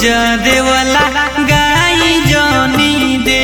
देवला गाई जनी दे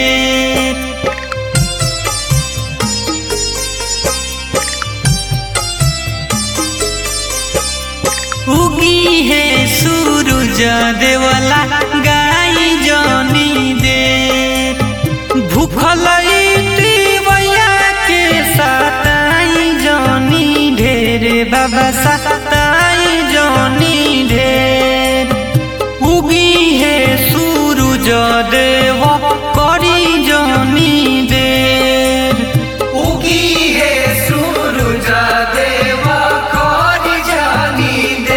उगी है सूरज देवला गाई जनी दे भूखल भैया के सताई जनी ढेर बाबा सताई जनी ढेर उगी है सूरज देव करी जनी देर उगी है सूरज देव कर जानी दे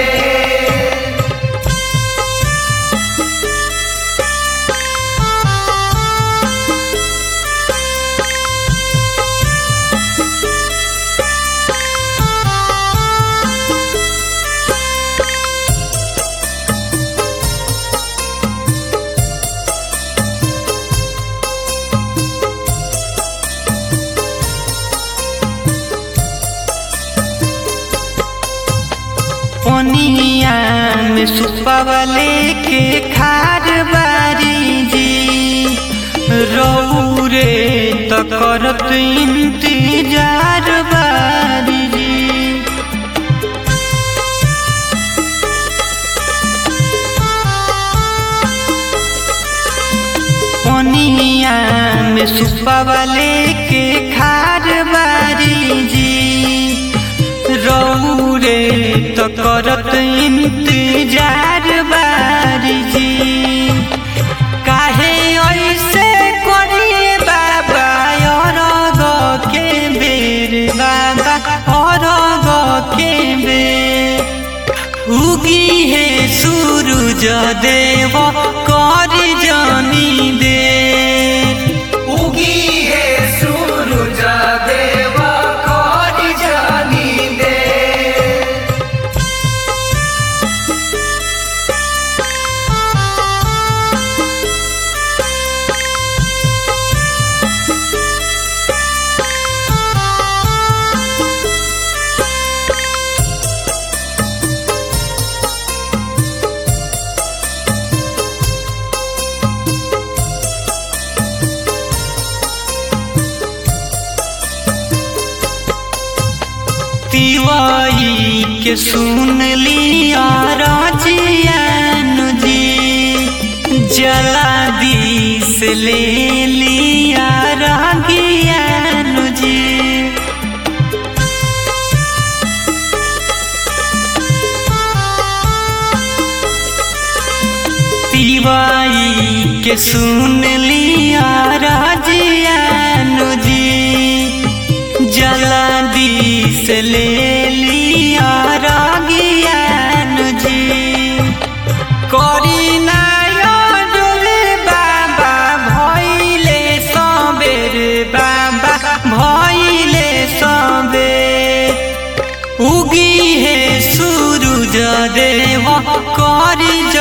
पनिया में सुपवले के खार बारी जी रौरे त करत इंतजार बारी जी पनिया में सुपवले के खार बारी जी रौरे त करत इंतजार बारी जी काहे ऐसे करिए बाबा और के बेर बाबा और के बेर उगी है सूरज देव कर जनी दे उगी है सूरज देव कर जानी दे तिवाई के सुन लिया राजियन जी जला दिस ले लिया रागियन जी तिवाई के सुन लिया राजियन जी जला दिस ले लिया रागियन जी करी नारे बाबा भैले सबेर बाबा भैले सबेर उगी है सूरज देव करी